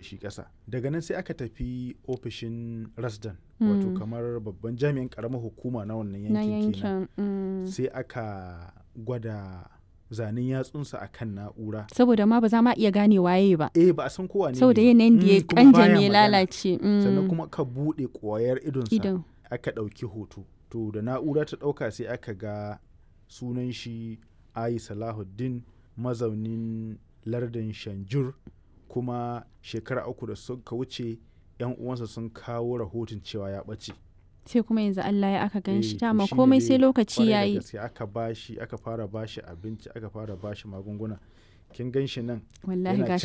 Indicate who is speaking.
Speaker 1: shi ƙasa daga nan sai aka tafi ofishin rasdan wato
Speaker 2: Mm.
Speaker 1: kamar babban jami'in ƙaramar hukuma na wannan
Speaker 2: na
Speaker 1: yankin kenan
Speaker 2: yankin mm.
Speaker 1: sai aka gwada zanen yatsunsa a kan na'ura
Speaker 2: saboda ma ba za ma iya gane waye ba
Speaker 1: eh ba a san kowa ne
Speaker 2: saboda
Speaker 1: ne ba.
Speaker 2: yanayin da ya
Speaker 1: Mm, kuma baya
Speaker 2: kanjame ya
Speaker 1: magana.
Speaker 2: lalace mm.
Speaker 1: sannan kuma ka buɗe ƙwayar idonsa
Speaker 2: idan
Speaker 1: aka ɗauki hoto to da na'ura ta ɗauka sai aka ga sunan shi ayi salahuddin mazaunin lardin shanjur kuma shekara uku da suka wuce yan uwansa sun kawo rahoton cewa ya ɓace
Speaker 2: sai kuma yanzu Allah ya aka gan
Speaker 1: Eh,
Speaker 2: shi
Speaker 1: to
Speaker 2: dama
Speaker 1: shine
Speaker 2: komai
Speaker 1: dai
Speaker 2: sai lokaci
Speaker 1: kwarai da
Speaker 2: yayi
Speaker 1: gaske aka bashi aka fara bashi abinci aka fara bashi magunguna kin gan shi nan
Speaker 2: wallahi
Speaker 1: yana
Speaker 2: gashi